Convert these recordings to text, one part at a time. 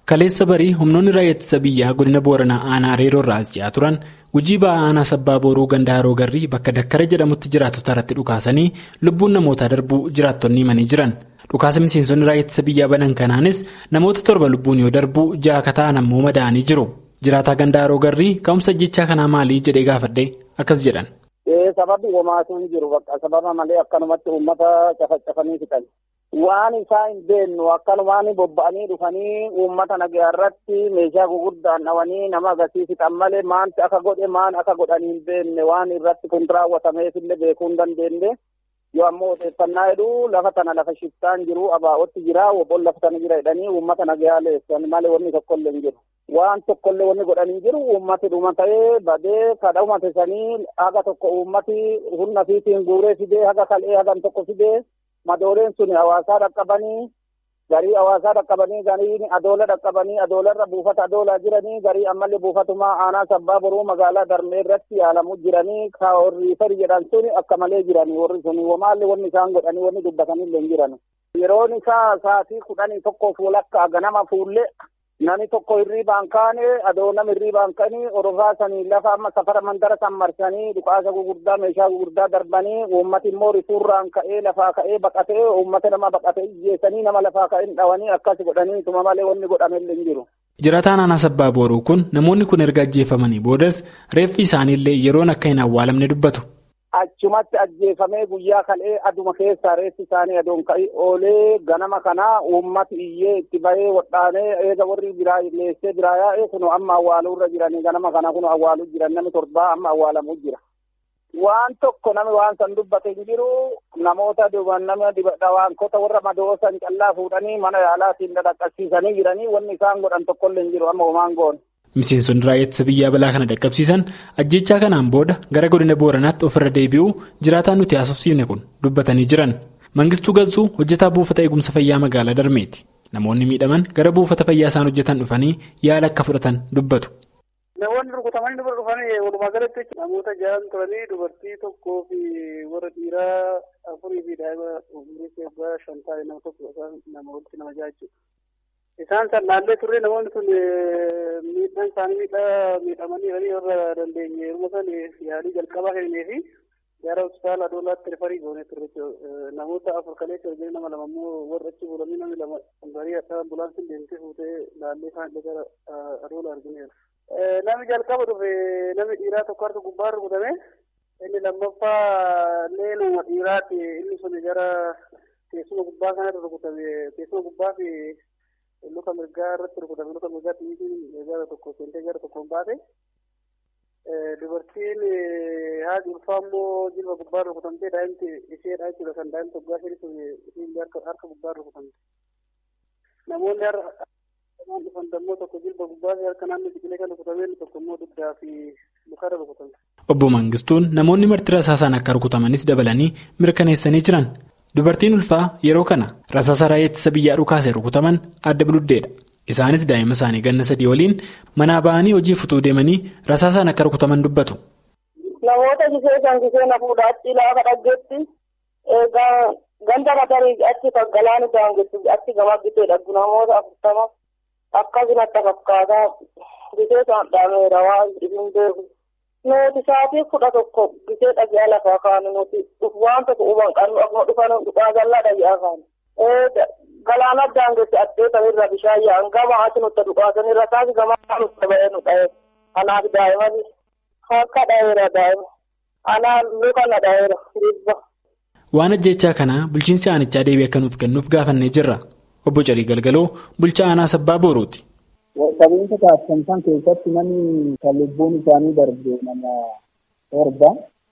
Kaleessa barii humnoonni raayyaa ittisa biyyaa godina Booranaa aanaa Areeroo irraa as ji'aa turan gujii ba'aa aanaa sabbaa booruu ganda haroo garrii bakka dakkara jedhamutti jiraatota irratti dhukaasanii lubbuun namootaa darbuu jiraattonni himanii jiran. Dhukaasa miseensonni raayyaa ittisa biyyaa banan kanaanis namoota torba lubbuun yoo darbu ja'a akka ta'an ammoo madaa'anii jiru. Jiraataa ganda haroo garrii ka'umsa jechaa kanaa maalii jedhee gaafadhe akkas jedhan. Sababni homaatu hin jiru bakka sababa malee akkanumatti uummata cafacafanii fixan. Waan isaa hin beennu akkanumaan bobba'anii dhufanii uummata nagaa irratti meeshaa gurguddaan dhawanii nama agarsiis fixan malee maanti akka godhe maan akka godhanii hin beenne waan irratti kun raawwatameefillee beekuu hin dandeenye. Yoo ammoo odeeffannaa jedhu lafa tana lafa shiftaan jiru abaa'otti jira wobboon lafa tana jira jedhanii uummata nagaa leessan malee wanni tokkollee hin jiru. Waan tokkollee wanni godhanii jiru uummati dhuma ta'ee badee kadha uumate sanii haga tokko uummati humna fiitiin guuree fidee haga kal'ee hagan tokko fidee madooleen sun hawaasaa dhaqqabanii garii hawaasaa dhaqqabanii garii adoola dhaqqabanii adoolarra buufata adoolaa jiranii garii ammallee buufatumaa aanaa sabbaa boruu magaalaa darmee irratti yaalamu jiranii ka warri fari jedhan sun akka malee jiranii warri sun wamaallee wanni isaan godhanii wanni dubbatanillee hin jiran. Yeroon isaa sa'aatii kudhanii tokkoof walakkaa ganama fuullee Nami tokko hirriibaan kaane adoo nama hirriibaan kanii orofaa sanii lafa amma safara mandara san marsanii dhukaasa gurguddaa meeshaa gurguddaa darbanii uummati immoo rifuurraan ka'ee lafaa ka'ee baqatee uummata nama baqatee ijjeessanii nama lafaa ka'ee dhawanii akkas godhanii tuma malee wanni godhamellee hin jiru. Jiraataan aanaa sabbaa booruu kun namoonni kun erga ajjeefamanii boodas reeffi isaaniillee yeroon akka hin awwaalamne dubbatu. Achumatti ajjeefamee guyyaa kal'ee aduma keessaa reessi isaanii adoon ka'ii oolee ganama kanaa uummati iyyee itti bahee wadhaanee eega warri biraa leessee biraa yaa'ee kun amma awwaaluu irra jiranii ganama kana kun awwaaluu jiran namni torbaa amma awwaalamuu jira. Waan tokko namni waan san dubbate hin jiru namoota nama dhawaankota warra madoosan callaa fuudhanii mana yaalaatiin dhaqqabsiisanii jiranii wanni isaan godhan tokkollee hin jiru amma homaan goone. Miseensonni raayyaa ittisa biyyaa balaa kana dhaqqabsiisan ajjechaa kanaan booda gara godina booranaatti ofirra deebi'uu jiraataan nuti haasofsiifne kun dubbatanii jiran. Mangistuu Gazzuu hojjetaa buufata eegumsa fayyaa magaalaa Darmeeti. Namoonni miidhaman gara buufata fayyaa isaan hojjetan dhufanii yaala akka fudhatan dubbatu. Namoonni rukutamanii dubara dhufanii walumaa galatti namoota ja'an turanii dubartii tokkoo fi warra dhiiraa afurii fi daa'ima umurii seebbaa shan ta'e nama tokko nama walitti nama ja'a jechuudha. Isaan san naallee turre namoonni sun miidhaan isaanii miidhaa miidhamanii galii warra dandeenye yeroo san yaalii jalqabaa kennee fi gara hospitaala adoolaatti rifarii goonee turre namoota afur kaleessa arginu nama lama immoo warra achi bulanii namni lama garii adda ambulaansiin deemtee fuutee laallee isaan gara adoola argineera. Namni jalqaba dhufe namni dhiiraa tokko harka gubbaa rukutame inni lammaffaa illee nama dhiiraati inni sun gara teessuma gubbaa kanarra rukutame teessuma gubbaa fi luka mirgaa irratti rukutame luka mirgaa xiyyiitiin gara tokko seentee gara tokkoon baate dubartiin haati ulfaa immoo jilba gubbaa rukutamtee daa'imti isheedha jechuudha kan daa'imti waggaa shanii sun isiin harka gubbaa rukutamte namoonni har'a dhufan dammoo tokko jilba gubbaa fi harka naannoo biqilee kan rukutamee tokko immoo dugdaa fi lukarra rukutamte. Obbo Mangistuun namoonni marti rasaasaan akka rukutamanis dabalanii mirkaneessanii jiran. Dubartiin ulfaa yeroo kana rasaasa raayyaa ittisa biyyaa dhukaasee rukutaman adda biluddeedha. Isaanis daa'ima isaanii ganna sadii waliin manaa ba'anii hojii futuu deemanii rasaasaan akka rukutaman dubbatu. Namoota gisee kan gisee na fuudhaa achi laafa dhaggeetti ganda matarii achi galaana daangessu achi gama gisee dhaggu namoota afurtama akkasumatti fakkaataa gisee isaan dhaameera waan hin beeku. Nuti sa'aatii kudha tokko gisee dhagaa lafaa kaanu nuti waan tokko huban qabnu akkuma dhufan dhugaa jallaa dhagaa kaanu. Galaana daangessi addee sanirra bishaan yaa'an gama ati nutti dhugaasanirra taasi gama nutti ba'ee nu dha'e. Kanaaf daa'iman harka dha'eera daa'ima. Anaan luka na dha'eera dhibba. Waan ajjechaa kanaa bulchiinsi aanichaa deebii akka nuuf kennuuf gaafannee jirra. Obbo Calii Galgaloo bulchaa aanaa sabbaa Boorooti. Qabeenya taasisan san keessatti namni kan lubbuun isaanii darbe nama torba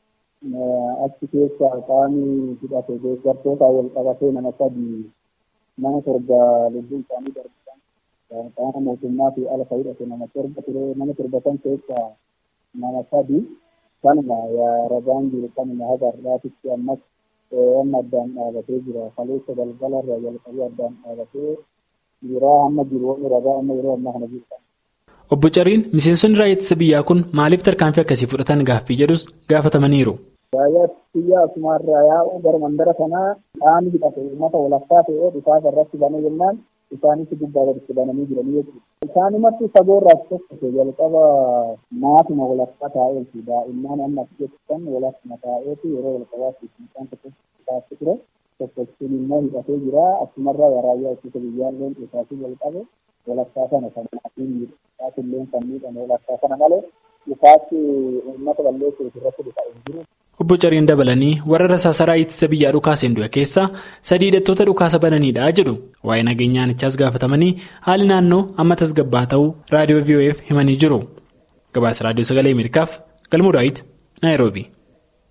achi keessa qaamni hidhate deeggartoota wal qabatee nama sadii nama torba lubbuun isaanii darbe qaama mootummaa fi alfa hidhate nama torba ture nama torba san keessa nama sadii kanuma ragaan jiru kanuma haga har'aatitti ammas amma addaan dhaabatee jira kaleessa galgalarra jalqabee addaan dhaabatee Yeroo amma jiru wanni ragaa amma yeroo ammaa kana jiru. Obbo Cariin miseensonni raayyaa ittisa biyyaa kun maaliif tarkaanfii akkasii fudhatan gaaffii jedhus gaafatamaniiru. Raayyaa biyyaa asumarraa yaa'uu gara mandara kanaa qaamni hidhate uummata walakkaa ta'ee dhukaasa irratti banee jennaan isaanis gubbaa gaditti bananii jiranii jechuudha. Isaanumatti fagoorraas tokko jalqaba maatuma walakkaa taa'eeti daa'imman amma jettan walakkuma taa'eeti yeroo jalqabaatti isaan tokko taa'ee ture tokkochuun immoo hidhatee jira asumarraa waraayyaa ittisa biyyaalleen isaasii jalqabe walakkaa sana kan maatiin miidhagaatillee kan miidhame walakkaa sana malee isaatti uummata balleessuuf irratti dhufa hin jiru. Obbo Cariin dabalanii warra rasaasaraa ittisa biyyaa dhukaaseen du'e keessaa sadii hidhattoota dhukaasa bananiidha jedhu waa'ee nageenyaanichaas gaafatamanii haali naannoo amma tasgabbaa ta'uu raadiyoo VOF himanii jiru. Gabaasa raadiyoo sagalee Ameerikaaf galmoo daawit Naayiroobi.